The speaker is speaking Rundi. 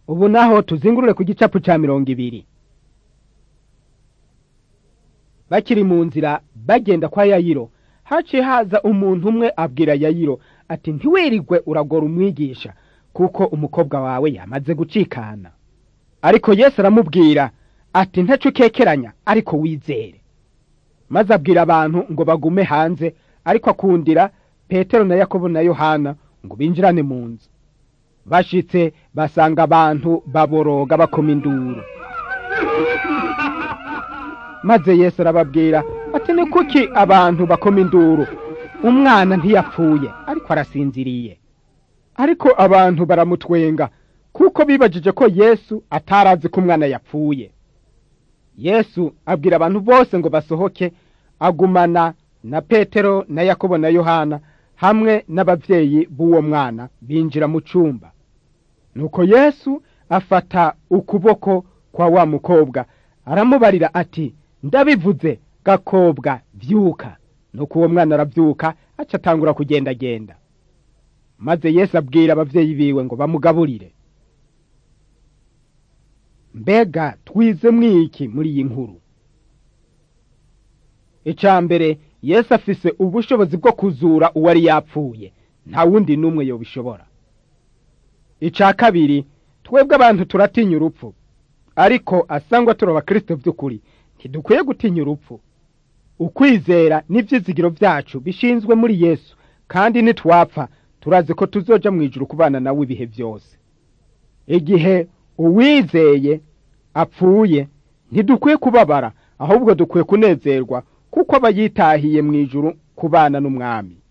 ubu naho tuzingurure ku gicapu ca mirongo ibiri bakiri mu nzira bagenda kwa yayiro haciye haza umuntu umwe abwira yayiro ati ntiwirigwe uragora umwigisha kuko umukobwa wawe yamaze gucikana ariko yesu aramubwira ati ntaco ukekeranya ariko wizere maze abwira abantu ngo bagume hanze ariko akundira petero na yakobo na yohana ngo binjirane mu nzu bashitse basanga abantu baboroga bakoma induru maze yesu arababwira ati ni kuki abantu bakoma induru umwana ntiyapfuye ariko arasinziriye ariko abantu baramutwenga kuko bibajije ko yesu atarazi ko umwana yapfuye yesu abwira abantu bose ngo basohoke agumana na petero na yakobo na yohana hamwe n'abavyeyi b'uwo mwana binjira mu cumba nuko yesu afata ukuboko kwa wa mukobwa aramubarira ati ndabivuze gakobwa vyuka nuko uwo mwana aravyuka aca atangura kugendagenda maze yesu abwira abavyeyi biwe ngo bamugaburire mbega twize mwiki muri iyi nkuru ica mbere yesu afise ubushobozi bwo kuzura uwari yapfuye nta wundi n'umwe yobishobora ica kabiri twebwe abantu turatinya urupfu ariko asangwa turi abakristo by'ukuri ntidukwiye gutinya urupfu ukwizera n'ivyizigiro vyacu bishinzwe muri yesu kandi nitwapfa turazi ko tuzoja mu ijuru kubana nawe ibihe vyose igihe uwizeye apfuye ntidukwiye kubabara ahubwo dukwiye kunezerwa kuko aba yitahiye mu ijuru kubana n'umwami